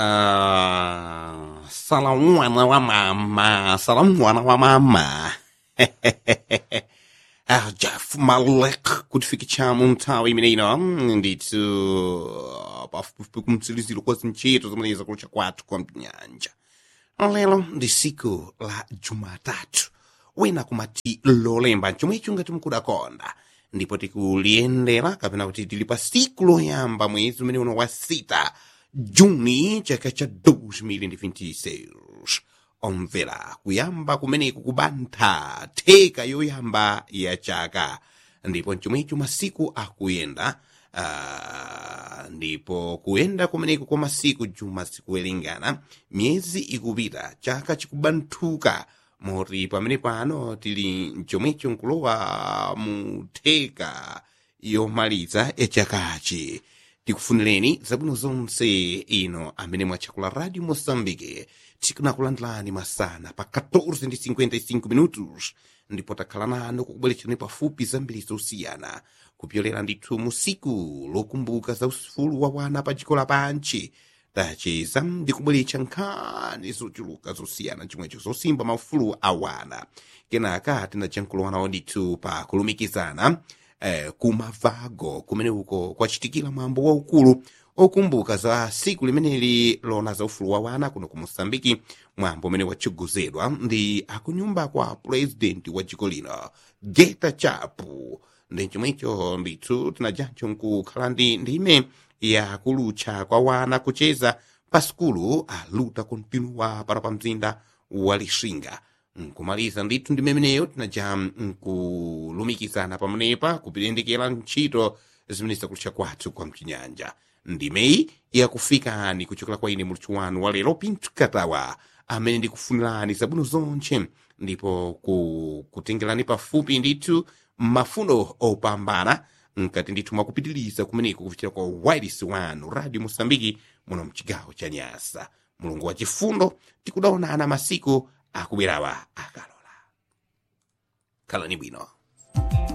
Ah, salamu mwana wa mama, salamu mwana wa mama. ah, Jeff Malek kutifikisha mtawi imeneino ndithu pafupifupi kumtsiliziro kwa zinchito zimeneza kucha kwathu kwa mnyanja lero ndi siku la jumatatu wina kumati lolemba chomwe icho ngati mukudakonda ndipo tikuliyendera kapena kuti tili pa siku loyamba mwezi umene uno wa sita juni chaka cha 2026 omvera kuyamba kumeneku kubantha theka yoyamba ya chaka ndipo chomwecho masiku akuyenda uh, ndipo kuyenda kumeneku kwa masiku juma sikuwerengana miyezi ikupita chaka chikubanthuka moti pamene pano tili chomwecho nkulowa mu theka yomaliza yachakachi tikufunireni zabwino zonse ino amene mwatchakula radio moçambique tikunakulandilani masana pa 14:55 minutos ndipo takhala nanu kukubweretserani pafupi zambiri zosiyana kupyolera ndithu musiku lokumbuka za ufulu wa wana pa dziko lapanchi tacheza ndi kubweretsa nkhani zochuluka zosiyana chomwecho zosimba maufulu a wana kenaka tinachankhulowana ndithu pa kulumikizana eh, kumavago kumene uko kwachitikira mwambo waukulu okumbuka za siku limeneli lona za ufulu wa wana kuno ku moçambike mwambo umene watchogozedwa ndi akunyumba kwa purezidenti wa dziko lino geta chapu ndi chomwecho ndithu tinajancho nkukhala ndi ndime ya kulutcha kwa wana kucheza pa sikulu aluta kontinua para pa mzinda wa lixinga nkumaliza ndithu ndi memeneyo tinaja nkulumikizana pamenepa kupilendekera ntchito zimene zikulutcha kwathu kwa mchinyanja ndimeyi yakufikani kuchokera kwa ine mulutchi wanu wa lero pinto katawa amene ndikufunirani zabwino zonse ndipo ku, kutengerani pafupi ndithu mafuno opambana nkati ndithu mwakupitiriza kumeneko kupichira kwa wireless wanu radio mosambiki muno mchigawo cha nyasa mulungu wa chifundo tikudaonana masiku akubwerawa akalola khalani bwino